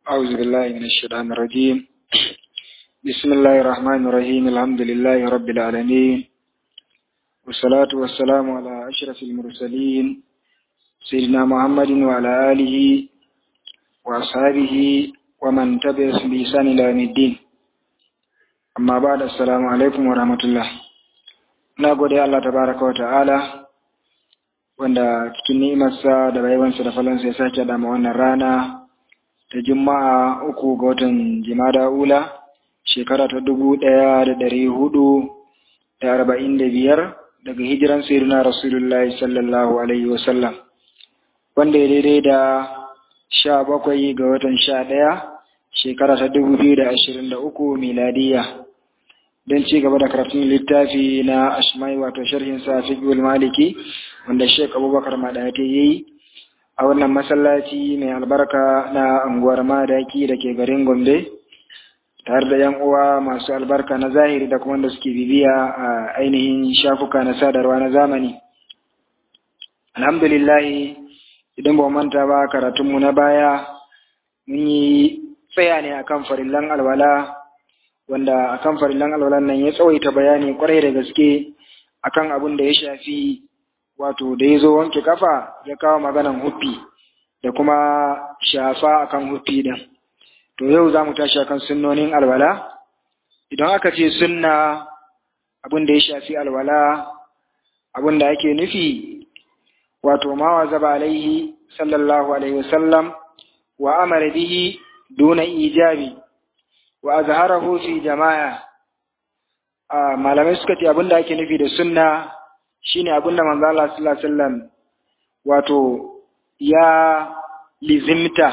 أعوذ بالله من الشيطان الرجيم بسم الله الرحمن الرحيم الحمد لله رب العالمين والصلاة والسلام على أشرف المرسلين سيدنا محمد وعلى آله وأصحابه ومن تبعهم بإحسان إلى يوم الدين amma ba da assalamu alaikum wa rahmatullah na gode Allah tabaraka wa ta'ala wanda cikin ni'imarsa da baiwansa da falansa ya sake dama wannan rana ta juma'a uku ga watan jimada ula shekara ta dubu ɗaya da ɗari hudu da arba'in da biyar daga hijiran sayyidina rasulullahi sallallahu alaihi wasallam wanda ya daidai da sha bakwai ga watan sha ɗaya shekara ta dubu biyu da ashirin da uku miladiya don ci gaba da karatun littafi na ashmai wato sharhin sa fiqhul maliki wanda Sheikh Abubakar Madate yayi a wannan masallaci mai albarka na unguwar Madaki da ke garin Gombe tare da yan uwa masu albarka na zahiri da kuma wanda suke bibiya a ainihin shafuka na sadarwa na zamani alhamdulillah idan ba manta ba karatunmu na baya mun yi tsaya ne akan farillan alwala wanda akan farillan alwalan nan ya tsawaita bayani kwarai da gaske akan abin da ya shafi wato da ya zo wanke kafa ya kawo maganan huffi da kuma shafa akan huffi din to yau za mu tashi akan sunnonin alwala idan aka ce sunna abin da ya shafi alwala abin da ake nufi wato ma wa zaba alaihi sallallahu alaihi wasallam wa amara bihi duna ijabi wa azharahu fi jama'a malamai suka ce abinda ake nufi da sunna shine abinda manzo Allah sallallahu alaihi wasallam wato ya lizimta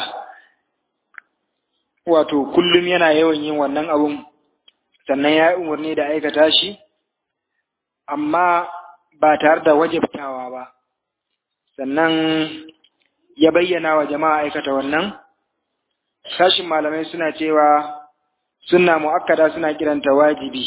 wato kullum yana yawan yin wannan abun sannan ya yi umarni da aikata shi amma ba tare da wajabtawa ba sannan ya bayyana wa jama'a aikata wannan sashin malamai suna cewa sunna mu'akkada suna kiranta wajibi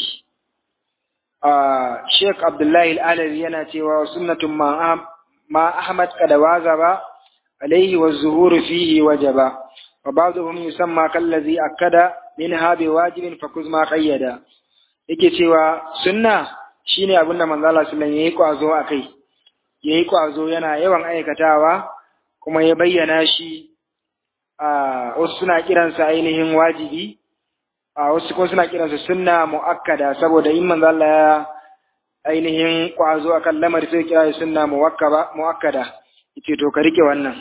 Sheikh Abdullahi Al-Alawi yana cewa sunnatun ma ma Ahmad kada wazaba alaihi wa zuhuru fihi wajaba wa ba'dhum yusamma kallazi akkada minha bi wajibin fa kuzma qayyada yake cewa sunna shine abin da manzo Allah sallallahu alaihi wasallam yayi kwazo akai yayi kwazo yana yawan aikatawa kuma ya bayyana shi a wasu suna kiransa ainihin wajibi a wasu kuma suna kiransa sunna muakkada saboda in manzo Allah ya ainihin kwazo akan lamari sai kira sunna muakkaba muakkada yace to ka rike wannan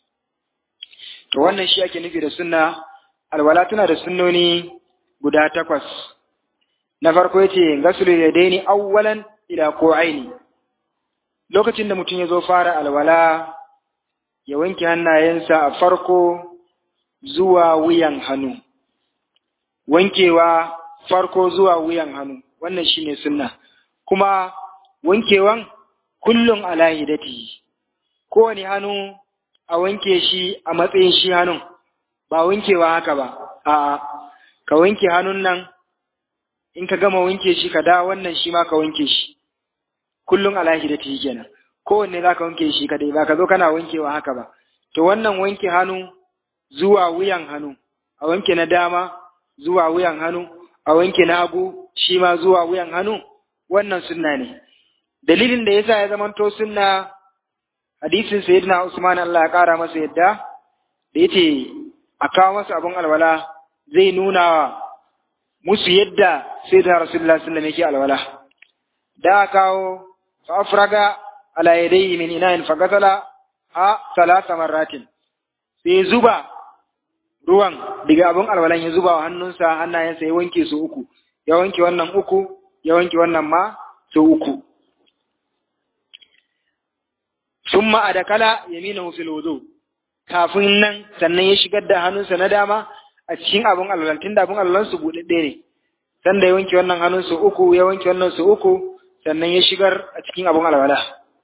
to wannan shi ake nufi da sunna alwala tana da sunnoni guda takwas na farko yace gasulu yadaini awwalan ila qu'aini lokacin da mutum ya zo fara alwala ya wanke hannayensa a farko zuwa wuyan hannu wankewa farko zuwa wuyan hannu wannan shine sunna kuma wankewan kullum ala hidati kowane hannu a wanke shi a matsayin shi hannun ba wankewa haka ba a ka wanke hannun nan in ka gama wanke shi ka da wannan shi ma ka wanke shi kullum ala hidati kenan kowanne za ka wanke shi kadai ba ka zo kana wankewa haka ba to wannan wanke hannu zuwa wuyan hannu a wanke na dama zuwa wuyan hannu a wanke na hagu shi ma zuwa wuyan hannu wannan sunna ne dalilin da yasa ya zamanto sunna hadisin sayyidina Usman Allah ya kara masa yadda da yace a kawo masa abun alwala zai nuna wa musu yadda sayyidina Rasulullah sallallahu alaihi wasallam yake alwala da kawo fa afraga ala yadayhi min ina'in fagatala a salasa marratin sai zuba ruwan daga abin alwalan ya zuba wa hannunsa hannayensa ya wanke su uku ya wanke wannan uku ya wanke wannan ma su uku summa adakala yaminahu fil wudu kafin nan sannan ya shigar da hannunsa na dama a cikin abin alwalan tunda abin alwalan su budadde ne sanda ya wanke wannan hannun su uku ya wanke wannan su uku sannan ya shigar a cikin abin alwala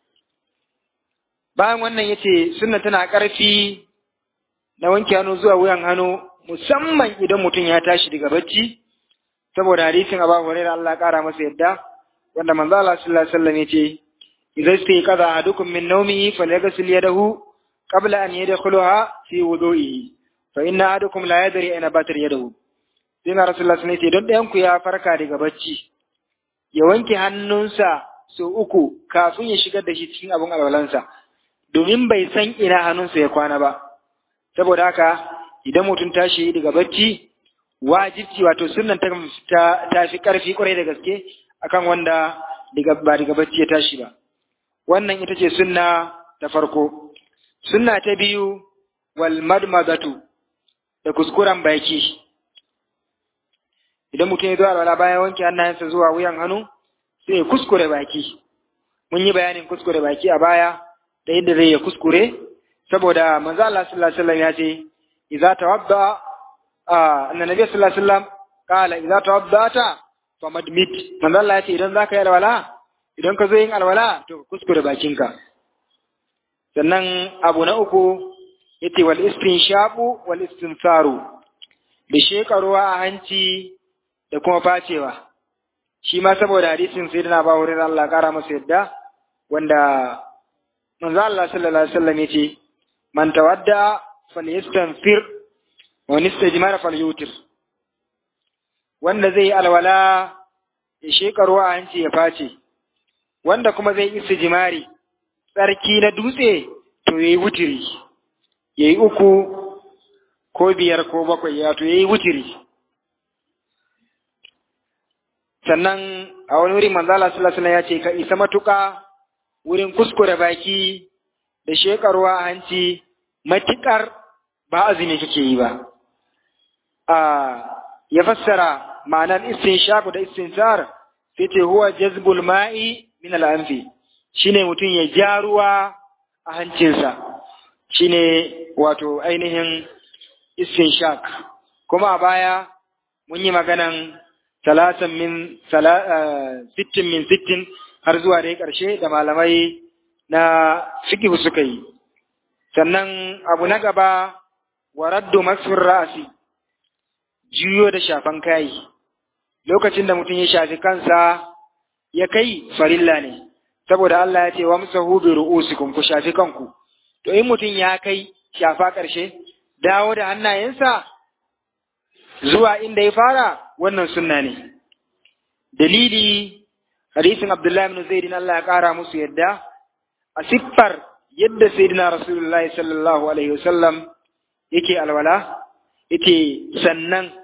bayan wannan yace sunna tana ƙarfi na wanke hannu zuwa wuyan hannu musamman idan mutum ya tashi daga bacci saboda hadisin Abu Hurairah Allah ƙara masa yadda wanda manzo Allah sallallahu alaihi wasallam yace idza istayqadha ahadukum min nawmihi falyaghsil yadahu qabla an yadkhulaha fi wudu'ihi fa inna ahadukum la yadri ayna batar yadahu sai na rasulullah sun ce don ɗayan ku ya farka daga bacci ya wanke hannunsa sau uku kafin ya shigar da shi cikin abin alwalansa domin bai san ina hannunsa ya kwana ba saboda haka idan mutum tashi daga bacci wajibci wato sunan ta ta fi karfi kwarai da gaske akan wanda daga ba daga bacci ya tashi ba wannan ita ce sunna ta farko sunna ta biyu wal madmadatu da kuskuren baki idan mutum ya zo alwala bayan wanke hannayensa zuwa wuyan hannu sai ya kuskure baki mun yi bayanin kuskure baki a baya da yadda zai ya kuskure saboda manzo Allah sallallahu alaihi wasallam ya ce idza tawadda anna nabiy sallallahu alaihi wasallam qala idza tawaddata famadmit manzo Allah ya ce idan zaka yi alwala idan ka zo yin alwala to ka kuskure bakinka sannan abu na uku yace wal istinshaqu wal istinsaru da sheka ruwa a hanci da kuma facewa shi ma saboda hadisin sayyidina Abu Hurairah Allah kara masa yadda wanda manzo Allah sallallahu alaihi wasallam yace man tawadda falyastanfir wa nistajmara falyutir wanda zai alwala ya sheka ruwa a hanci ya face wanda kuma zai istijmari tsarki na dutse to yayi wutiri yayi uku ko biyar ko bakwai ya to yayi wutiri sannan a wani wuri manzo Allah sallallahu alaihi wasallam ya ce ka isa matuƙa wurin kuskure baki da shekarwa a hanci matikar ba azumi kake yi ba a ya fassara ma'anar istinshaq da istinsar sai ce huwa jazbul ma'i min al-anfi shine mutum ya ja ruwa a hancinsa shine wato ainihin istinshaq kuma a baya mun yi maganan talatan min sittin min sittin har zuwa dai ƙarshe da malamai na fiqh suka yi sannan abu na gaba wa raddu masfur ra'si juyo da shafan kai lokacin da mutum ya shafi kansa ya kai farilla ne saboda Allah ya ce wa musahu bi ru'usikum ku shafi kanku to in mutum ya kai shafa ƙarshe dawo da hannayensa zuwa inda ya fara wannan sunna ne dalili hadisin Abdullahi ibn Zaid Allah ya kara musu yadda a siffar yadda sayyidina Rasulullahi sallallahu alaihi wasallam yake alwala yake sannan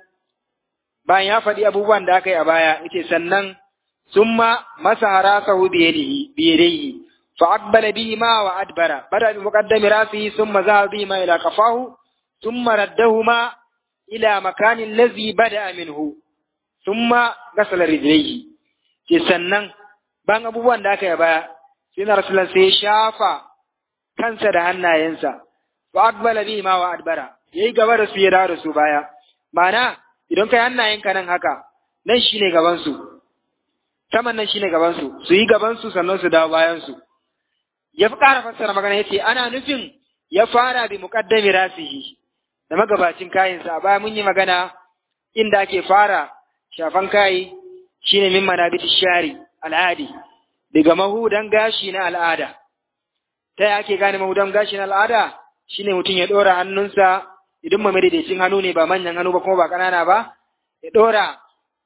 bayan ya faɗi abubuwan da aka yi a baya yake sannan summa masaha rasahu bi yadihi bi yadihi fa aqbala bihi ma wa adbara bada bi muqaddami rasihi summa zahaba bihi ma ila qafahu summa raddahuma ila makanin lazi bada minhu thumma gasala rijlaihi ke sannan ban abubuwan da aka yi baya sai na rasulullah sai ya shafa kansa da hannayensa wa aqbala bihi ma wa adbara yayi gaba da su ya dawo da su baya ma'ana idan kai hannayenka nan haka nan shine gaban su saman nan shine gaban su su yi gaban su sannan su dawo bayan su ya fi ƙara fassara magana yace ana nufin ya fara bi muqaddami rasihi da magabacin kayansa a baya mun yi magana inda ake fara shafan kayi shine min manabit shari al'adi daga mahudan gashi na al'ada ta yi ake gane mahudan gashi na al'ada shine mutum ya ɗora hannunsa idan ma madaidaicin hannu ne ba manyan hannu ba kuma ba ƙanana ba ya ɗora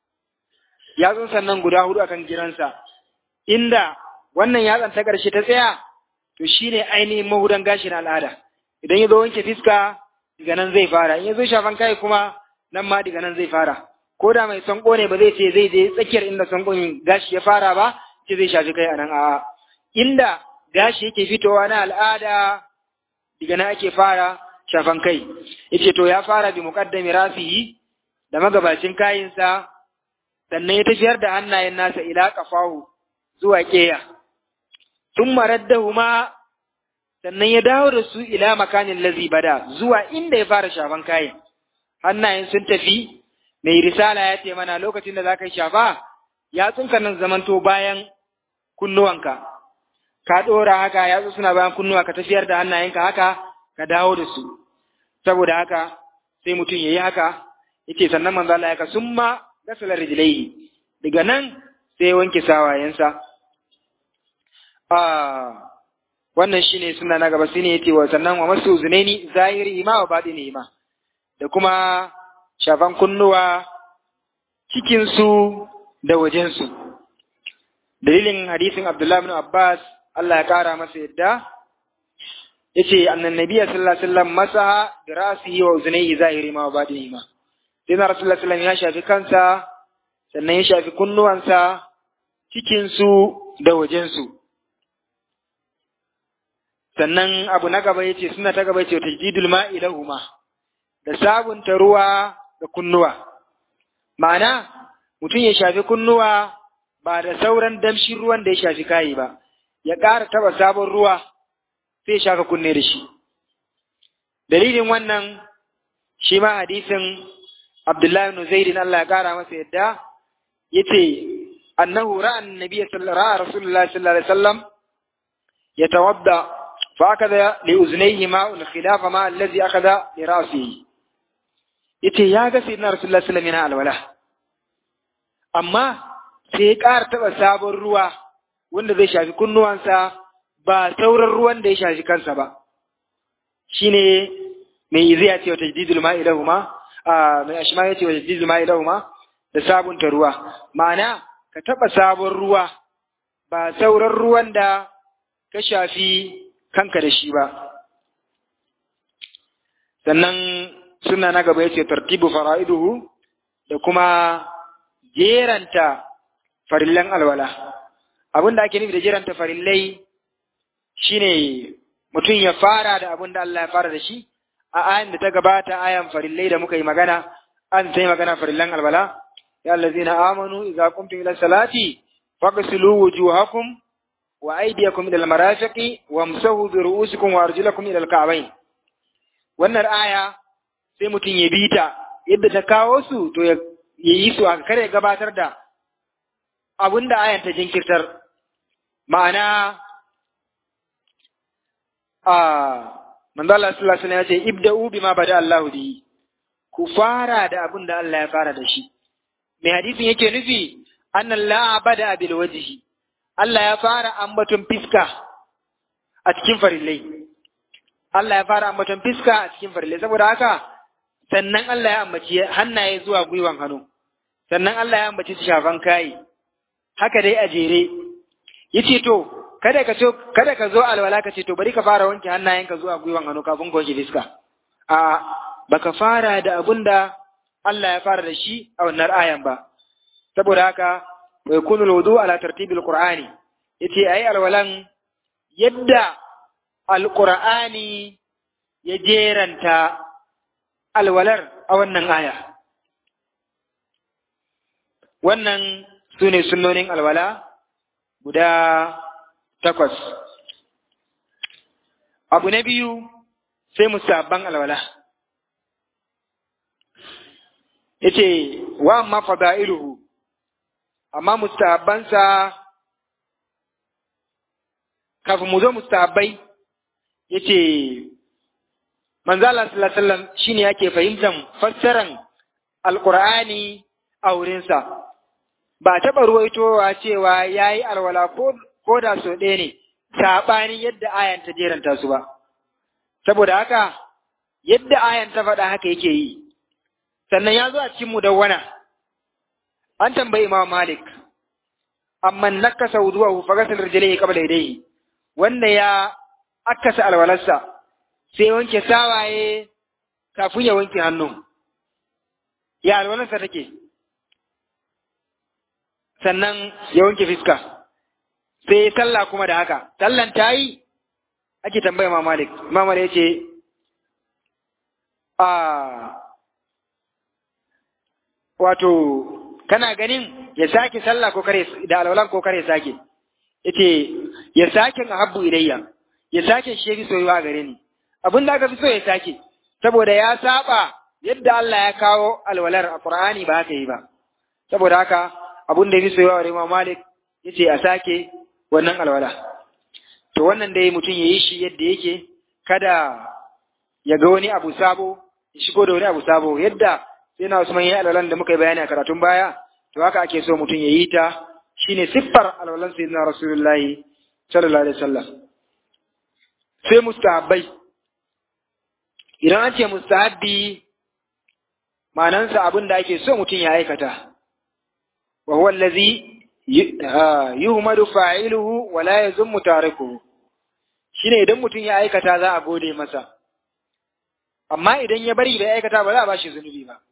yatsun sannan guda hudu akan giransa inda wannan yatsan ta ƙarshe ta tsaya to shine ainihin mahudan gashi na al'ada idan ya zo wanke fiska daga nan zai fara in ya zo shafan kai kuma nan ma daga nan zai fara ko da mai sanko ne ba zai ce zai je tsakiyar inda sankon gashi ya fara ba ce zai shafi kai a nan a'a inda gashi yake fitowa na al'ada daga nan ake fara shafan kai yace to ya fara bi muqaddami rasihi da magabacin kayinsa sannan ya tafiyar da hannayen nasa ila kafahu zuwa keya thumma raddahuma sannan ya dawo da su ila makanin lazi bada zuwa inda ya fara shafan kayan hannayen sun tafi mai risala ya ce mana lokacin da za ka yi shafa ya tsunka nan zamanto bayan kunnuwanka ka ɗora haka ya suna bayan kunnuwa ka tafiyar da hannayenka haka ka dawo da su saboda haka sai mutum ya yi haka yace sannan manzo Allah ya ka summa gasala rijlaihi daga nan sai ya wanke sawayensa ah wannan shine suna na gaba shine yace wa sannan wa masu zunaini zahiri ma wa batini ma da kuma shafan kunnuwa cikinsu da wajensu. Dalilin hadisin Abdullah bin Abbas Allah ya ƙara masa yadda, ya ce, annan nabiya sallallahu Alaihi wasallam masaha da rasihi wa uzunai zahiri ma wa baɗini ma. Sai na Rasulullah sallallahu ya shafi kansa, sannan ya shafi kunnuwansa, cikinsu da wajensu. Sannan abu na gaba ya ce, suna ta gaba ya ce, tajdidul ma'i lahuma, da sabunta ruwa da kunnuwa. Ma'ana, mutum ya shafi kunnuwa ba da sauran damshin ruwan da ya shafi kayi ba, ya ƙara taɓa sabon ruwa sai shafa kunne da shi. Dalilin wannan shi ma hadisin Abdullahi ibn Zaidin Allah ya ƙara masa yadda yace annahu ra'a annabi sallallahu Rasulullah sallallahu alaihi wasallam yatawadda fa akada li uznayhi ma'un khilafa ma allazi akada li ra'sihi yace ya ga sayyidina Rasulullah sallallahu alaihi wasallam yana alwala amma sai ya ƙara taɓa sabon ruwa wanda zai shafi kunnuwansa ba sauran ruwan da ya shafi kansa ba shi ne mai izi ya ce wa tajdidul ma'i lahuma a mai ashma ya ce wa tajdidul ma'i lahuma da sabunta ruwa ma'ana ka taɓa sabon ruwa ba sauran ruwan da ka shafi kanka da shi ba sannan suna na gaba ya ce tartibu fara'iduhu da kuma jeranta farillan alwala abin da ake nufi da jeranta farillai shine mutum ya fara da abin da Allah ya fara da shi a ayan da ta gabata ayan farillai da muka yi magana an sai magana farillan alwala ya allazina amanu idza qumtum ila salati faghsilu wujuhakum wa aydiyakum ila almarafiqi wamsahu bi ru'usikum wa arjulakum ila alka'bayn wannan aya sai mutum ya bita yadda ta kawo su to ya yi su a kare gabatar da abin da ayan ta jinkirtar ma'ana a manzo Allah sallallahu alaihi wasallam ya ce ibda'u bima bada Allahu bi ku fara da abin da Allah ya fara da shi mai hadisin yake nufi anna la bada bil wajhi Allah ya fara ambaton fiska a cikin farillai Allah ya fara ambaton fiska a cikin farillai saboda haka sannan Allah ya ambaci hannaye zuwa gwiwan hannu sannan Allah ya ambaci shafan kai haka dai a jere yace to kada ka so kada ka zo alwala ka ce to bari ka fara wanke hannayenka zuwa gwiwan hannu kafin ka wanke fiska a baka fara da abunda Allah ya fara da shi a wannan ayan ba saboda haka wa yakunu alwudu ala tartibil qur'ani yace ayi alwalan yadda alqur'ani ya jeranta alwalar a wannan aya wannan sune sunnonin alwala guda takwas. Abu na biyu sai musabban alwala. Yace wa amma fada'iluhu amma musabbansa kafin mu zo musabbai yace manzo Allah sallallahu alaihi wasallam shine yake fahimtar fassaran alqur'ani a wurinsa ba taɓa ruwaitowa cewa yayi alwala ko ko da so ɗaya ne, saɓanin yadda ayan ta jeranta su ba. Saboda haka, yadda ayan ta faɗa haka yake yi, sannan ya zo a cikin mudawwana, an tambayi Imam Malik, amma nakasa wuduwa fa gasal rijlaihi qabla yadayhi wanda ya akasa alwalarsa sai wanke sawaye kafin ya wanke hannu. Ya alwalarsa take, sannan ya wanke fiska. sai sallah kuma da haka sallan ta yi ake tambaya ma malik imam malik yace a wato kana ganin ya sake sallah ko kare da alwalan ko kare sake yace ya sake habbu ilayya ya sake shi bi soyuwa gare ni abin da aka fi so ya sake saboda ya saba yadda Allah ya kawo alwalar a Qur'ani ba haka yi ba saboda haka abin da ya fi soyuwa wa Imam Malik yace a sake wannan alwala to wannan dai mutum ya yi shi yadda yake kada ya ga wani abu sabo ya shigo da wani abu sabo yadda sai na Usman ya alwalan da muka yi bayani a karatun baya to haka ake so mutum ya yi ta shine siffar alwalan sayyidina Rasulullahi sallallahu alaihi wasallam sai mustahabbai idan an ce mustahabbi ma'anansa abin da ake so mutum ya aikata wa huwa allazi yuhmadu fa'iluhu wa la yazummu tarikuhu shine idan mutum ya aikata za a gode masa amma idan ya bari bai aikata ba za a bashi zunubi ba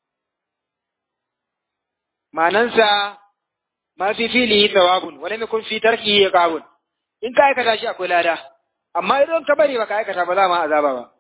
ma'anansa ma fi filihi thawabun wa lam yakun fi tarkihi iqabun in ka aikata shi akwai lada amma idan ka bari baka aikata ba za ma azaba ba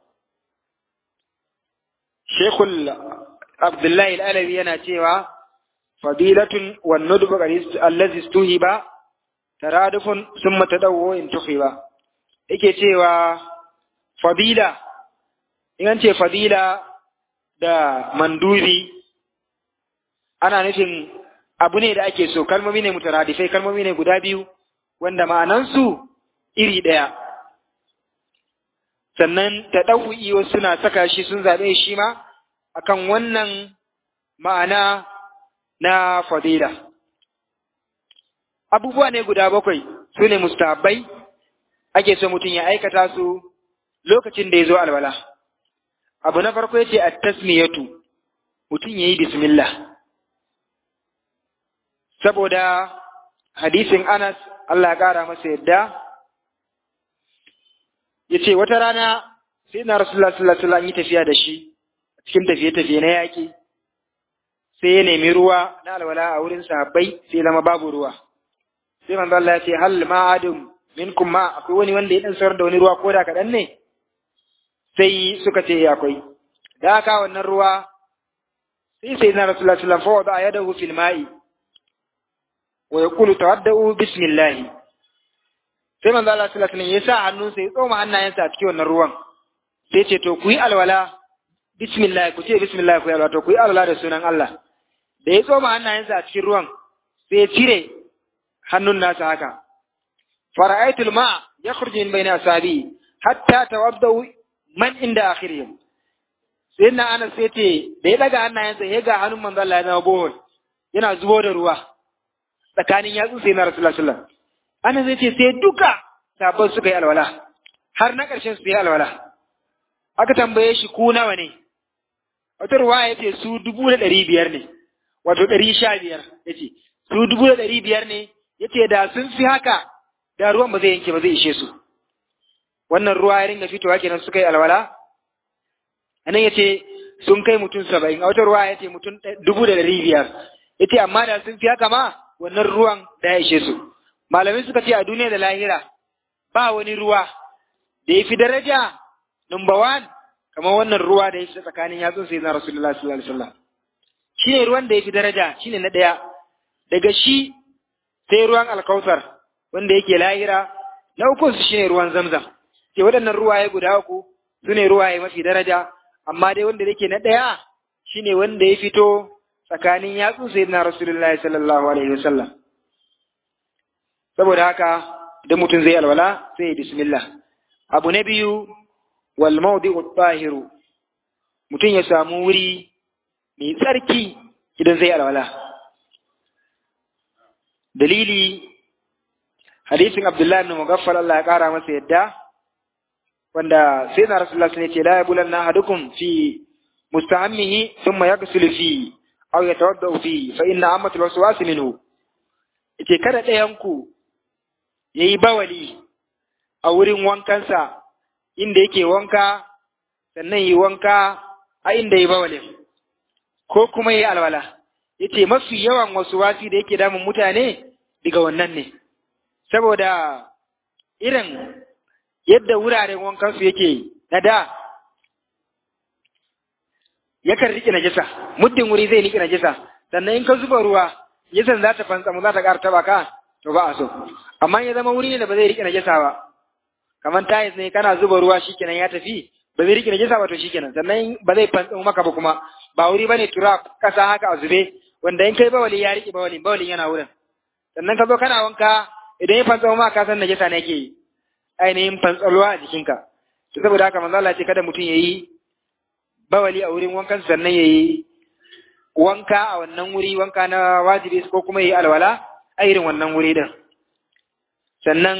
Sheikhul Abdullahi Al-Alawi yana cewa fadilatun wan nudbu allazi stuhiba taradufun summa tadawwu in tukhiba yake cewa fadila in an ce fadila da mandubi ana nufin abu ne da ake so kalmomi ne mutaradifai kalmomi ne guda biyu wanda ma'anansu iri ɗaya sannan ta ɗau'i wasu suna saka shi sun zaɓe shi ma akan wannan ma'ana na fadila abubuwa ne guda bakwai su ne mustahabbai ake so mutum ya aikata su lokacin da ya zo alwala abu na farko ya ce a tasmiyatu mutum ya yi bismillah saboda hadisin Anas Allah ya ƙara masa yadda ya ce wata rana sai na Rasulullah sallallahu alaihi wasallam yi tafiya da shi cikin tafiye-tafiye na yaƙi sai ya nemi ruwa na alwala a wurin sahabbai sai zama babu ruwa sai manzo Allah ya ce hal ma'adum minkum ma akwai wani wanda ya dan saurar da wani ruwa ko da kaɗan ne sai suka ce akwai da aka wannan ruwa sai sai na Rasulullah sallallahu alaihi wasallam fa wada yadahu fil ma'i wa yaqulu tawaddau bismillah sai manzo Allah sallallahu alaihi wasallam ya sa hannunsa ya tsoma hannayensa a cikin wannan ruwan sai ce to ku yi alwala bismillah ku ce bismillah ku yi alwala to ku yi alwala da sunan Allah da ya tsoma hannayensa a cikin ruwan sai ya cire hannun nasa haka fara'aitul ma yakhruju min bayni asabi hatta tawaddau man inda akhirihim sai na ana sai ce da ya daga hannayensa ya ga hannun manzo Allah ya zama bohol yana zubo da ruwa tsakanin yatsu sai na Rasulullah sallallahu ana zai ce sai duka sabon suka yi alwala har na ƙarshen su yi alwala aka tambaye shi ku nawa ne wata ruwa ya ce su dubu da ɗari biyar ne wato ɗari sha biyar ya ce su dubu da ɗari biyar ne ya ce da sun fi haka da ruwan ba zai yanke ba zai ishe su wannan ruwa ya ringa fitowa kenan suka yi alwala anan ya ce sun kai mutum saba'in a wata ruwa ya ce mutum dubu da ɗari biyar ya ce amma da sun fi haka ma wannan ruwan da ya ishe su malamai suka ce a duniya da lahira ba wani ruwa da ya fi daraja number one kamar wannan ruwa da ya fi tsakanin yatsun sai na rasulullah sallallahu alaihi wasallam shi ne ruwan da ya fi daraja shi ne na ɗaya daga shi sai ruwan alkautar wanda yake lahira na uku su shi ne ruwan zamzam ke waɗannan ruwaye guda uku su ne ruwaye mafi daraja amma dai wanda yake na ɗaya shi ne wanda ya fito tsakanin yatsun sai na rasulullah sallallahu alaihi wasallam saboda haka idan mutum zai alwala sai ya bismillah abu na biyu wal mawdi'u tahiru mutum ya samu wuri mai tsarki idan zai alwala dalili hadisin abdullahi ibn mugaffal Allah ya kara masa yadda wanda sai na rasulullah sun ce la yabulanna ahadukum fi mustahammihi thumma yaghsilu fi aw yatawaddau fi fa inna amatul waswas minhu yace kada ɗayan ku yayi bawali a wurin wankansa inda yake wanka sannan yi wanka a inda yi bawalin ko kuma yi alwala yace mafi yawan wasu wasi da yake damun mutane daga wannan ne saboda irin yadda wuraren wankansu yake na da yakan riƙe najisa muddin wuri zai riƙe najisa sannan in ka zuba ruwa yasan za ta fantsamu za ta ƙara taɓa ka to ba a so amma ya zama wuri ne da ba zai riƙe najisa ba kamar tayis ne kana zuba ruwa shikenan ya tafi ba zai riƙe najisa ba to shikenan sannan ba zai fantsamu maka ba kuma ba wuri bane tura kasa haka a zube wanda in kai bawali ya riƙe bawalin bawalin yana wurin sannan ka zo kana wanka idan ya fantsamu ma ka san najisa ne yake yi ainihin fantsalwa a jikinka to saboda haka manzo Allah ce kada mutum yayi bawali a wurin wankan sannan yayi wanka a wannan wuri wanka na wajibi ko kuma yayi alwala a irin wannan wuri din sannan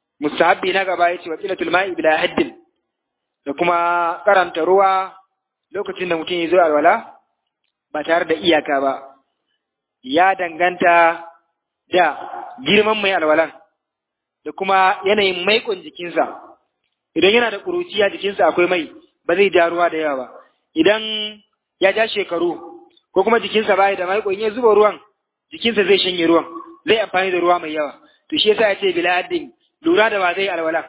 mustahabbi na gaba yace wa qilatul ma'i bila haddin da kuma karanta ruwa lokacin da mutum ya zo alwala ba tare da iyaka ba ya danganta da girman mai alwalan da kuma yanayin maikon jikinsa idan yana da ƙuruciya jikinsa akwai mai ba zai ja ruwa da yawa ba idan ya ja shekaru ko kuma jikinsa baya da maikon ya zuba ruwan jikinsa zai shanye ruwan zai amfani da ruwa mai yawa to shi yasa ya ce bila haddin lura da ba zai alwala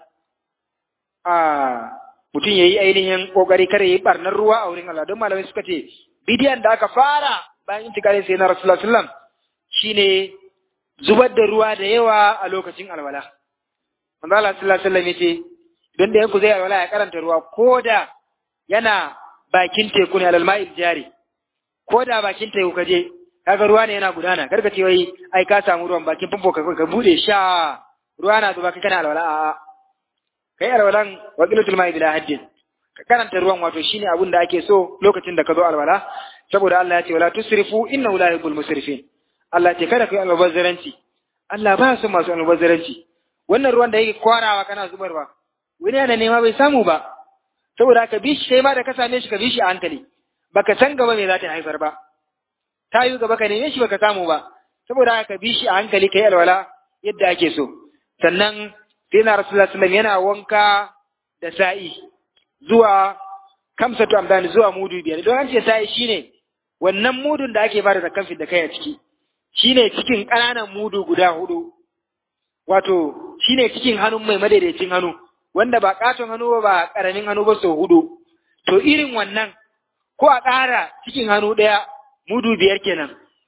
a mutum ya yi ainihin kokari kare yi barnar ruwa a wurin Allah don malamai suka ce bidiyan da aka fara bayan intikalin sai na rasulullah sallam shine zubar da ruwa da yawa a lokacin alwala manzo Allah sallallahu alaihi wasallam yace don da yanku zai alwala ya karanta ruwa ko da yana bakin teku ne alal ma'il jari ko da bakin teku ka je kaga ruwa ne yana gudana karka ce wai ai ka samu ruwan bakin famfo ka ka bude sha ruwa na zuba kai kana alwala a'a kai alwalan waqilatul ma'i bila haddin ka karanta ruwan wato shine abin da ake so lokacin da ka zo alwala saboda Allah ya ce wala tusrifu innahu la yuhibbul musrifin Allah ya ce kada ku yi almubazzaranci Allah ba su masu almubazzaranci wannan ruwan da yake kwarawa kana zubarwa wani yana nema bai samu ba saboda ka bi shi kai ma da ka same shi ka bi shi a hankali baka san gaba me za ta haifar ba ta yi gaba ka neme shi baka samu ba saboda ka bi shi a hankali kai alwala yadda ake so sannan sai na rasulullah sallallahu yana wanka da sa'i zuwa kamsatu amdani zuwa mudu biyar don an ce sa'i shine wannan mudun da ake bada zakan da kai a ciki shine cikin ƙananan mudu guda hudu wato shine cikin hannun mai madaidaicin hannu wanda ba katon hannu ba ba ƙaramin hannu ba sau hudu to irin wannan ko a ƙara cikin hannu ɗaya mudu biyar kenan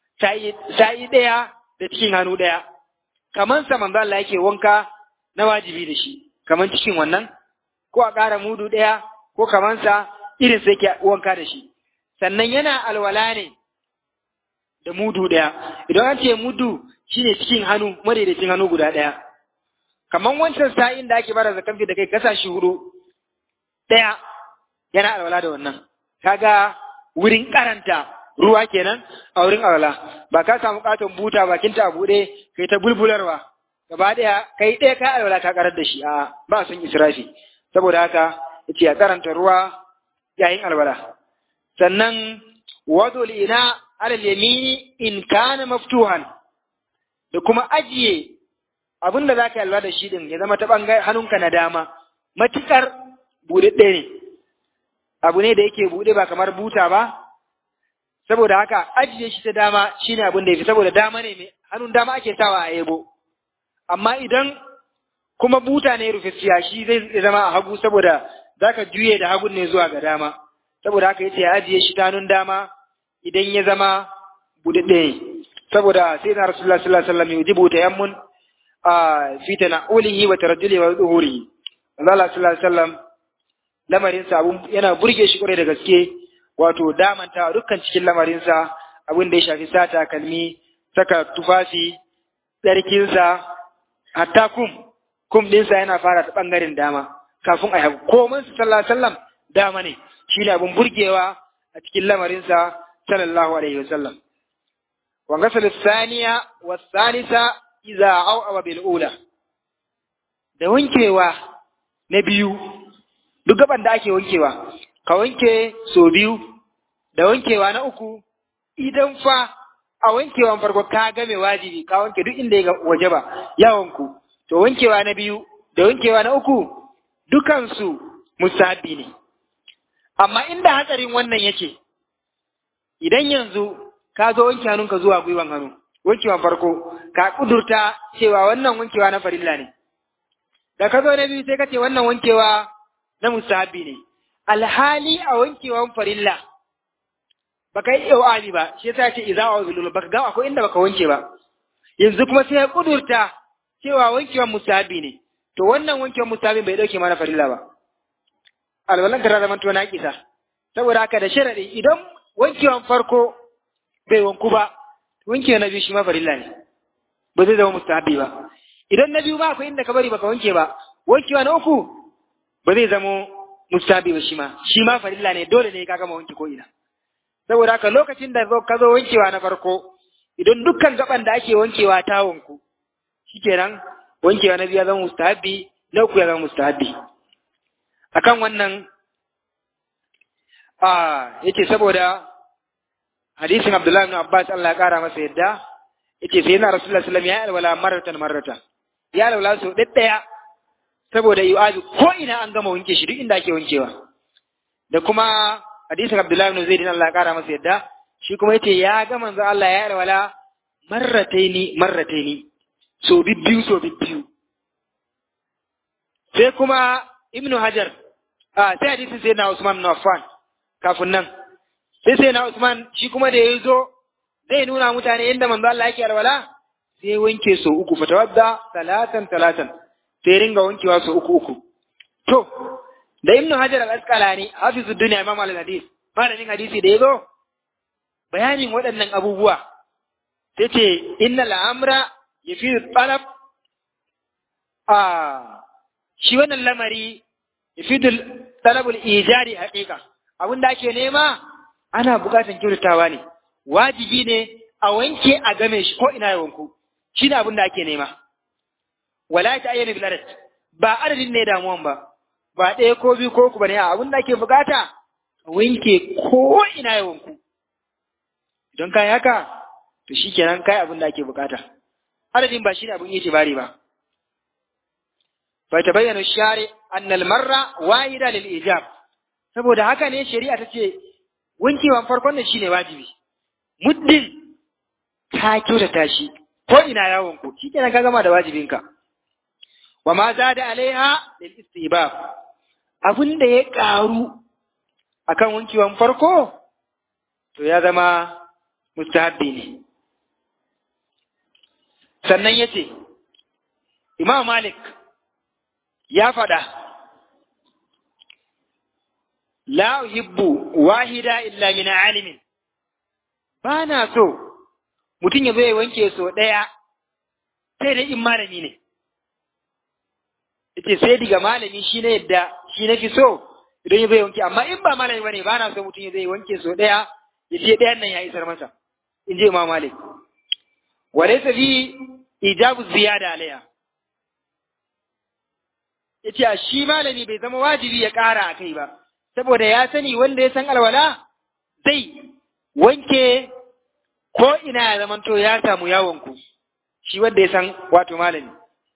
sa'i ɗaya da cikin hannu ɗaya kaman sa manzo Allah yake wanka na wajibi da shi kaman cikin wannan ko a ƙara mudu ɗaya ko kaman sa irin sai yake wanka da shi sannan yana alwala ne da mudu ɗaya idan an ce mudu shine cikin hannu madaidaicin hannu guda ɗaya kaman wancan sa'in da ake bara zakan da kai kasa shi hudu ɗaya yana alwala da wannan kaga wurin karanta ruwa kenan a wurin alwala ba ka samu katon buta bakin ta buɗe kai ta bulbularwa gaba ɗaya kai ɗaya ka alwala ka karar da shi a ba sun israfi saboda haka yace a karanta ruwa yayin alwala sannan wadul ina alal yamini in kana maftuhan da kuma ajiye abin da za ka yalwa da shi din ya zama ta ɓangare hannunka na dama matuƙar buɗaɗɗe ne abu ne da yake buɗe ba kamar buta ba saboda haka ajiye shi ta dama shine abin da ya fi saboda dama ne mai hannun dama ake sawa a yebo amma idan kuma buta ne rufe shi zai zama a hagu saboda za ka juye da hagun ne zuwa ga dama saboda haka yace ya ajiye shi ta hannun dama idan ya zama buɗaɗɗe ne saboda sai na rasulullah sallallahu alaihi wasallam yujibu tayammun fi tana'ulihi wa tarajjulihi wa zuhurihi Allah sallallahu alaihi wasallam lamarin sa abun yana burge shi kwarai da gaske wato damanta dukkan cikin lamarin sa abin da ya shafi sata kalmi saka tufafi tsarkin sa hatta kum kum din sa yana fara ta bangaren dama kafin a hagu komai sallallahu alaihi wasallam dama ne shine abun burgewa a cikin lamarin sa sallallahu alaihi wasallam wa ghasal thaniya wa thalitha iza au'awa bil ula da wankewa na biyu duk gaban da ake wankewa ka wanke so biyu da wankewa na uku idan fa a wankewan farko ka game wajibi ka wanke duk inda ya waje ba yawanku to wankewa na biyu da wankewa na uku dukansu musabi ne amma inda hatsarin wannan yake idan yanzu ka zo wanke hannunka zuwa gwiwan hannu wankewan farko ka kudurta cewa wannan wankewa na farilla ne da ka zo na biyu sai ka ce wannan wankewa na musahabi ne alhali a wankewan farilla baka yi iwali ba shi yasa ce idza wa bilul baka ga akwai inda baka wanke ba yanzu kuma sai ya kudurta cewa wankewan musahabi ne to wannan wankewan musahabi bai dauke mana farilla ba alwalan ka zama to na kisa saboda haka da sharadi idan wankewan farko bai wanku ba wanke na biyu shi ma farilla ne ba zai zama mustahabi ba idan na biyu ba akwai inda ka bari baka wanke ba wankewa na uku ba zai zama mustahabi ba shi ma shi ma farilla ne dole ne ka gama wanke ko ina saboda haka lokacin da ka zo wankewa na farko idan dukkan gaban da ake wankewa ta wanku shikenan wankewa na biyu ya zama mustahabi na uku ya zama mustahabi akan wannan a yace saboda hadisin Abdullahi ibn Abbas Allah ya kara masa yadda yace sai na Rasulullah sallallahu alaihi wasallam ya alwala marratan marratan ya alwala so daddaya saboda yu'abi ko ina an gama wanke shi duk inda ake wankewa da kuma hadisin Abdullahi ibn Zaid Allah ya kara masa yadda shi kuma yace ya ga manzo Allah ya alwala marrataini marrataini so bibbiyu so bibbiyu sai kuma Ibn Hajar a sai hadisin sai na Usman bin Affan kafin nan sai sai na Usman shi kuma da ya zo zai nuna mutane yadda manzo Allah yake alwala sai wanke so uku fatawadda talatan talatan sai ringa wankewa so uku uku to da Ibn Hajar al-Asqalani hafizu dunya imam al-hadis malamin hadisi da ya zo bayanin waɗannan abubuwa sai ce inna al'amra yafi talab a shi wannan lamari yafi talabul ijari haƙiƙa abin da ake nema ana buƙatar kyautatawa ne wajibi ne a wanke a game shi ko ina ya wanku shi ne abin da ake nema wala ta ayyana bil adad ba adadin ne damuwan ba ba ɗaya ko biyu ko ku bane abin da ake buƙata a wanke ko ina ya wanku don kai haka to shikenan kai abin da ake buƙata adadin ba shi ne abin yi bari ba fa tabayyana shari anna al marra wahida lil ijab saboda haka ne shari'a ta ce wankewan farkon nan shine wajibi muddin ka kyautata shi ko ina yawon ku shikenan ka gama da wajibinka wa ma zada alaiha lil istibab abin da ya karu akan wankewan farko to ya zama mustahabbi ne sannan yace Imam Malik ya faɗa la uhibbu wahida illa min alimin ba na so mutum ya zo ya wanke so ɗaya sai dai in malami ne yace sai diga malami shi ne yadda shi na fi so idan ya zo ya wanke amma in ba malami bane ba na so mutum ya zo ya wanke so ɗaya ya ce ɗayan nan ya isar masa in ji imam malik wa laysa fi ijabu ziyada alaiha yace a shi malami bai zama wajibi ya ƙara a kai ba saboda ya sani wanda ya san alwala zai wanke ko ina ya zamanto ya samu yawonku shi wanda ya san wato malami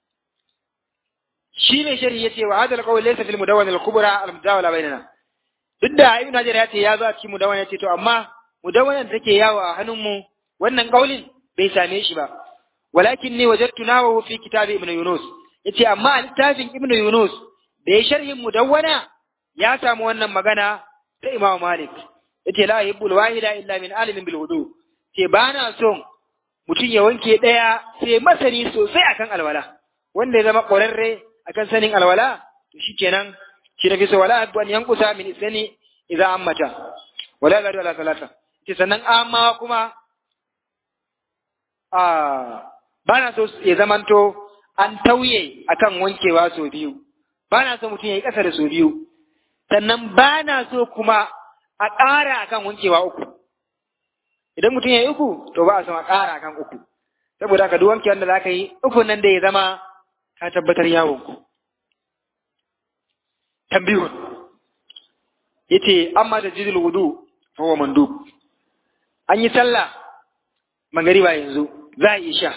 shi ne shari ya ce wa hadal qawl laysa fil mudawwan al kubra al mudawwala bainana duk da ibn hajar ya ce ya zo a cikin mudawwan ya ce to amma mudawwanan da take yawo a hannunmu wannan kaulin bai same shi ba walakin ni wajadtu nawahu fi kitabi ibn yunus yace amma a littafin ibn yunus da ya sharhin mudawwana ya samu wannan magana ta Imam Malik yace la yuhibbul wahida illa min alimin bil wudu ce ba na son mutum ya wanke daya sai masani sosai akan alwala wanda ya zama ƙwararre akan sanin alwala to shikenan shi na fi so wala an yankusa min isani idza ammata wala gadu ala salata ce sannan amma kuma a ba na so ya zamanto an tauye akan wankewa sau biyu ba na so mutum ya yi ƙasa da sau biyu sannan ba na so kuma a ƙara akan wankewa uku idan mutum ya yi uku to ba a son a ƙara akan uku saboda ka duk wanke wanda za ka yi uku nan da ya zama ka tabbatar yawon ku tambihun yace amma da jidul wudu fa huwa mandub an yi sallah magariba yanzu za a yi sha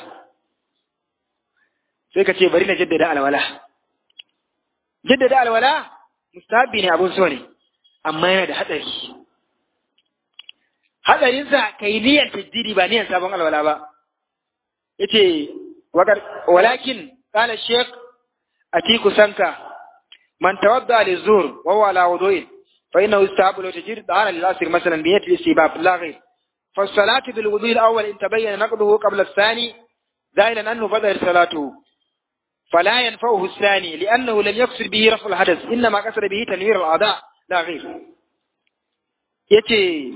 sai ka ce bari na jaddada alwala jaddada alwala mustahabi ne abun so ne amma yana da hatsari hatsarinsa ka yi niyyar tajdidi ba niyyar sabon alwala ba yace walakin qala shaykh atiku sanka man tawadda li zur wa huwa ala wudu'in fa innahu yustahabu lahu tajdid da'ana lil asr masalan bi niyyati istibab la ghayr fa as-salatu bil wudu'i al-awwal in tabayyana naqduhu qabla ath-thani ذاهلا أنه بدأ صلاته فلا ينفعه الثاني لأنه لم يقصد به رفع الحدث إنما قصد به تنوير الأعضاء لا غير yace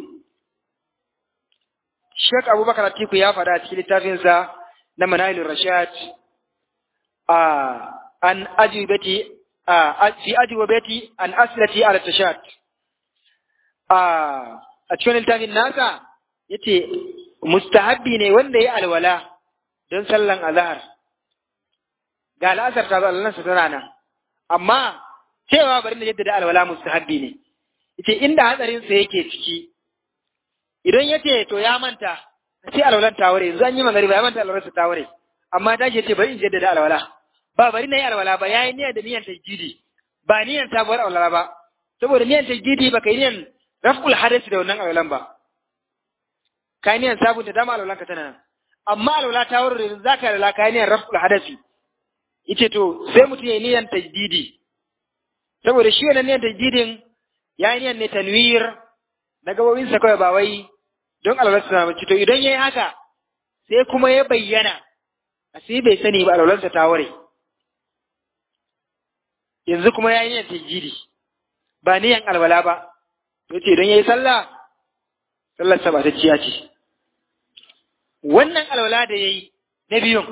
Sheikh Abubakar Atiku ya faɗa a cikin littafinsa na Manahilur Rashad a an ajibati a fi ajibati an aslati ala tashad a a cikin littafin nasa yace mustahabbi ne wanda ya alwala don sallan azhar ga al'asar ta zo allansa tana nan amma cewa bari na jaddada alwala mustahabbi ne yace inda hatsarin sa yake ciki idan yace to ya manta sai alwalan ta ware yanzu an yi magariba ya manta alwalan ta ware amma ta ce bari in jaddada alwala ba bari na yi alwala ba yayi niyyar da niyyar tajjidi ba niyyar sabuwar alwala ba saboda niyyar tajjidi ba kai niyyar raf'ul hadasi da wannan alwalan ba kai niyyar sabunta dama alwalan ka tana nan amma alwala ta ware zaka alwala kai niyyar raf'ul hadasi yace to sai mutum yayi niyyar tajdidi saboda shi wannan niyyar tajdidin yayi niyyar ne tanwir na gabobin sa kawai ba wai don alwalarsa na mace to idan yayi haka sai kuma ya bayyana sai bai sani ba alwalarsa ta ware yanzu kuma yayi niyyar tajdidi ba niyyar alwala ba to ce idan yayi sallah sallar sa ba ta ciya ce wannan alwala da yayi na biyun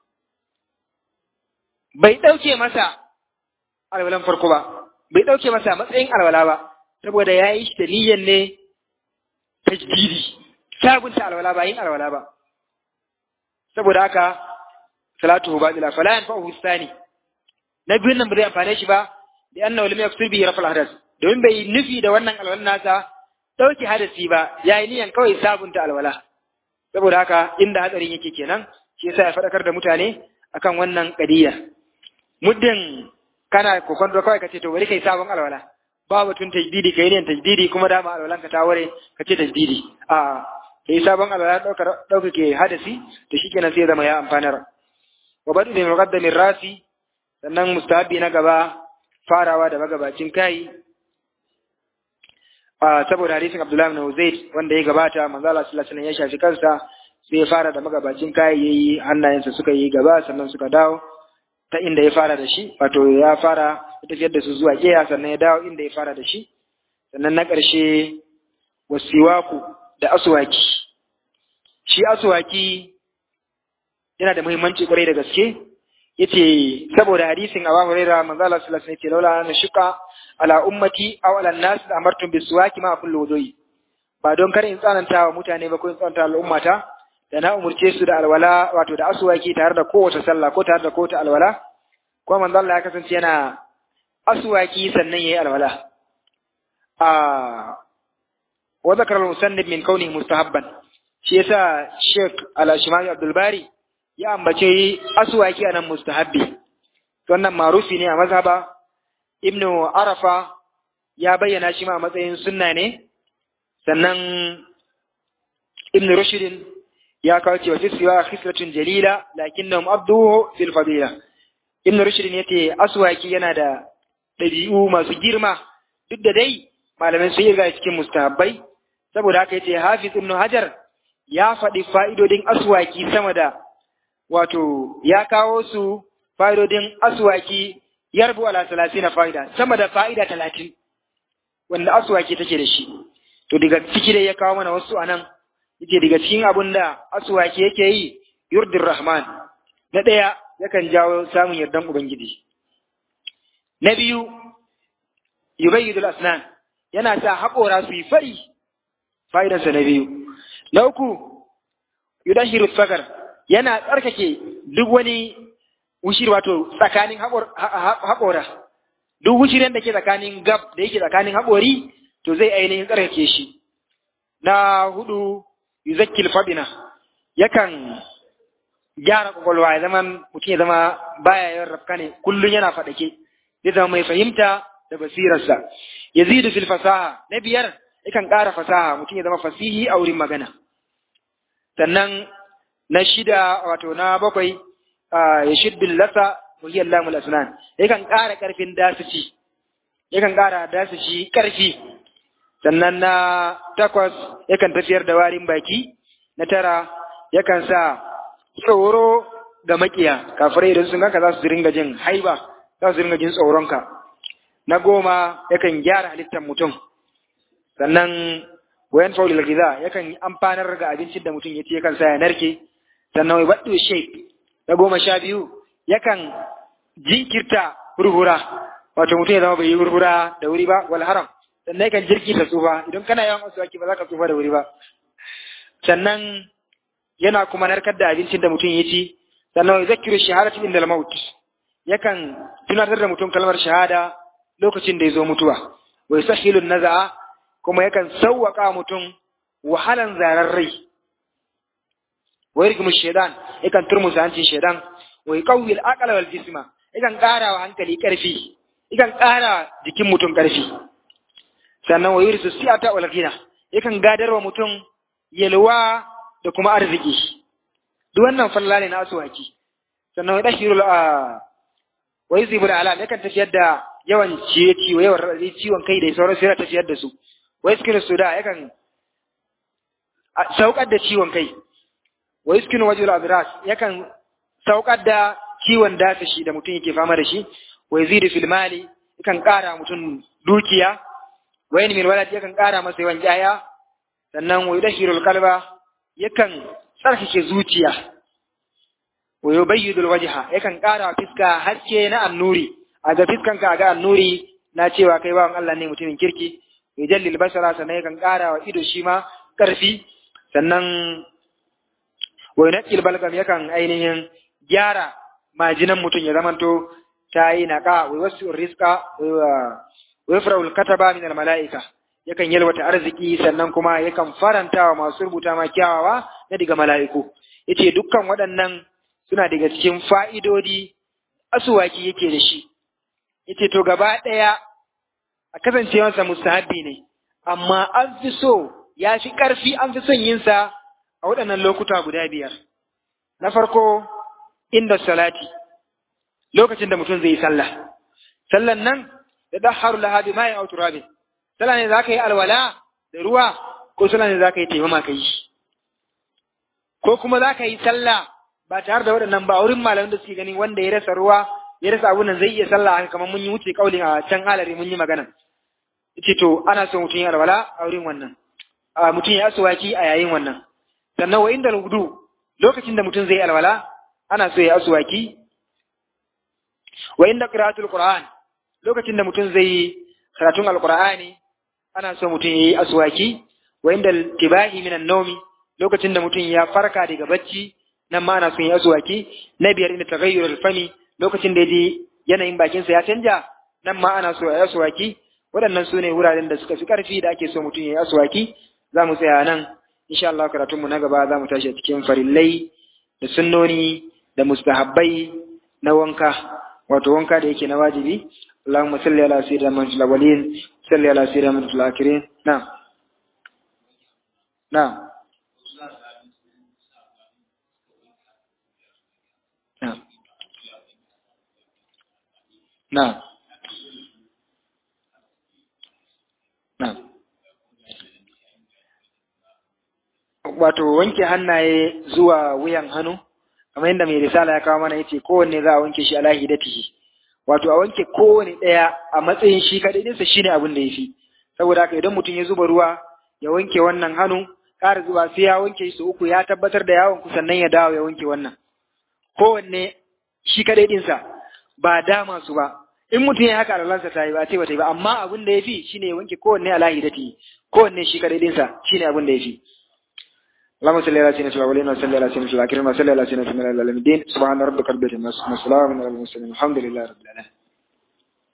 bai ɗauke masa alwalan farko ba, bai ɗauke masa matsayin alwala ba, saboda ya yi shi da niyyar ne tajdidi, sabunta alwala ba yin alwala ba. Saboda haka, salatu ba bila fala yan fa'u sani. Na biyun nan ba zai amfane shi ba, da anna wal mai kusur bi rafal hadas. Domin bai nufi da wannan alwalan nasa ɗauke hadasi ba, ya yi niyyar kawai sabunta alwala. Saboda haka, inda hatsarin yake kenan, shi yasa ya faɗakar da mutane akan wannan ƙadiyya. muddin kana kokonto kawai ka ce to bari kai sabon alwala ba batun tajdidi kai ne tajdidi kuma dama alwalan ka ta ware ka ce tajdidi a kai sabon alwala dauka dauka ke hadasi to shikenan sai zama ya amfanar wa badu bi muqaddamin rasi sannan mustahabi na gaba farawa da magabacin kai a saboda hadisin Abdullah ibn Uzayd wanda ya gabata manzo Allah sallallahu alaihi wasallam ya shafi kansa sai ya fara da magabacin kai yayi hannayensa suka yi gaba sannan suka dawo ta inda ya fara da shi wato ya fara ya tafiyar da su zuwa keya sannan ya dawo inda ya fara da shi sannan na ƙarshe wasiwaku da aswaki shi aswaki yana da muhimmanci kwarai da gaske yace saboda hadisin Abu Hurairah manzo Allah sallallahu alaihi wasallam yace laula an shuqa ala ummati aw ala nas amartum bisuwaki ma kullu wudu'i ba don kar in tsananta wa mutane ba ko in tsananta al'ummata da na umurce su da alwala wato da aswaki tare da kowace sallah ko tare da kowace alwala ko manzo Allah ya kasance yana aswaki sannan yayi alwala a wa zakara al-musannif min kaunihi mustahabban shi yasa Sheikh Al-Shimali Abdul Bari ya ambace aswaki anan mustahabbi wannan marufi ne a mazhaba Ibn Arafa ya bayyana shi ma a matsayin sunna ne sannan Ibn Rushd ya kawo cewa fi siwa khislatun jalila lakinnahum abduhu fil fadila Ibn Rushd yace aswaki yana da dabi'u masu girma duk da dai malamai sun yi cikin mustahabbai saboda haka yace Hafiz Ibn Hajar ya faɗi fa'idodin aswaki sama da wato ya kawo su fa'idodin aswaki yarbu ala na fa'ida sama da fa'ida talatin wanda aswaki take da shi to daga ciki dai ya kawo mana wasu anan yake daga cikin abin da aswaki yake yi yurdir rahman na ɗaya yakan jawo samun yardan ubangiji na biyu yubayyidul asnan yana sa haƙora su yi fari fa'idansa na biyu na uku yudahiru sakar yana tsarkake duk wani wushir wato tsakanin haƙora duk wushiren da ke tsakanin gab da yake tsakanin haƙori to zai ainihin tsarkake shi na hudu yuzakkil fadina yakan gyara kwakwalwa ya zama mutum ya zama baya yawan rafka ne kullum yana faɗake zai zama mai fahimta da basirarsa yazidu fil fasaha na biyar yakan ƙara fasaha mutum ya zama fasihi a wurin magana sannan na shida wato na bakwai ya shiddin lasa wahiyar lamul asnan yakan ƙara ƙarfin dasici yakan ƙara dasici ƙarfi sannan na takwas yakan tafiyar da warin baki na tara yakan sa tsoro ga makiya kafirai idan sun ganka za su ringa jin haiba za su ringa jin tsoronka na goma yakan gyara halittar mutum sannan wayan faulil giza yakan amfanar ga abincin da mutum ya ci yakan sa ya narke sannan wai baɗu shape na goma sha biyu yakan jinkirta hurhura wato mutum ya zama bai yi hurhura da wuri ba wal haram sannan yakan jirkita tsufa idan kana yawan wasu waki ba za ka tsufa da wuri ba sannan yana kuma narkar da abincin da mutum ya ci sannan wai zakiru shahadatu inda maut yakan tunatar da mutum kalmar shahada lokacin da ya zo mutuwa wa yusahhilu naza'a kuma yakan sawwaka mutum wahalan zarar rai wa yarkimu shaytan yakan turmusa hancin shaytan wa yuqawwi al-aqla wal jisma yakan ƙara wa hankali ƙarfi yakan ƙara jikin mutum ƙarfi sannan wa yurisu siyata wal ghina yakan gadarwa mutum yalwa da kuma arziki duk wannan falla ne na asuwaki sannan wa dashirul a wa yuzibul alam yakan tafiyar da yawan ciye ciwo yawan raɗaɗi ciwon kai da sauransu yana tafiyar da su wa yaskinu suda yakan saukar da ciwon kai wa yaskinu wajhul adras yakan saukar da ciwon dasashi da mutum yake fama da shi wa yazidu fil mali yakan ƙara mutum dukiya wa yanmil walad yakan ƙara masa yawan jaya sannan wa yudahirul qalba yakan tsarkake zuciya wa yubayyidul wajha yakan ƙara fiska haske na annuri a ga fiskanka ga annuri na cewa kai bawan Allah ne mutumin kirki yujallil basara sannan yakan ƙara wa ido shi ma ƙarfi sannan wa yunqil balgam yakan ainihin gyara majinan mutum ya zamanto ta yi naqa wa wasu rizqa wa yafra'ul kataba min al mala'ika yakan yalwata arziki sannan kuma yakan faranta wa masu rubuta ma kyawawa na daga mala'iku yace dukkan waɗannan suna daga cikin fa'idodi asuwaki yake da shi yace to gaba ɗaya a kasancewarsa mustahabbi ne amma an fi so ya fi ƙarfi an fi son yinsa a waɗannan lokuta guda biyar na farko inda salati lokacin da mutum zai yi sallah sallan nan da daharu lahabi ma ya autu rabin sallah ne za ka yi alwala da ruwa ko sallah ne za ka yi taimama ka yi ko kuma za ka yi sallah ba tare da waɗannan ba wurin malamin da suke ganin wanda ya rasa ruwa ya rasa abun nan zai iya sallah haka kamar mun yi wuce kaulin a can alare mun yi magana ce to ana so mutum ya alwala a wurin wannan a mutum ya asuwaki a yayin wannan sannan wa inda hudu lokacin da mutum zai alwala ana so ya asuwaki wa inda qira'atul qur'an lokacin da mutum zai karatun alqur'ani ana so mutum yayi aswaki wa inda tibahi minan nawmi lokacin da mutum ya farka daga bacci nan ma ana so yayi aswaki na biyar inda taghayyurul fami lokacin da yaji yanayin bakin sa ya canja nan ma ana so yayi aswaki waɗannan su ne wuraren da suka fi ƙarfi da ake so mutum yayi aswaki za mu tsaya nan insha Allah karatun mu na gaba za mu tashi a cikin farillai da sunnoni da mustahabbai na wanka wato wanka da yake na wajibi اللهم صل على سيدنا محمد الأولين صل على سيدنا محمد الآخرين نعم نعم نعم نعم نعم wato wanke hannaye zuwa wuyan hannu kamar yadda mai risala ya kawo mana yace kowanne za a wanke shi ala hidatihi wato a wanke kowane ɗaya a matsayin shi kaɗai ɗinsa shi ne abin da ya fi saboda haka idan mutum ya zuba ruwa ya wanke wannan hannu ƙara zuba sai ya wanke su uku ya tabbatar da yawon ku sannan ya dawo ya wanke wannan kowanne shi kaɗai ɗinsa ba dama su ba in mutum ya haka alalansa ta yi ba ce ba ta yi ba amma abin da ya fi shi ne ya wanke kowanne a lahidati kowanne shi kaɗai ɗinsa shi ne abin da ya fi اللهم صل على سيدنا الأولين وصل على سيدنا الآخرين وصل على سيدنا العالمين سبحان ربك رب العزة عما يصفون وسلام على المرسلين الحمد لله رب العالمين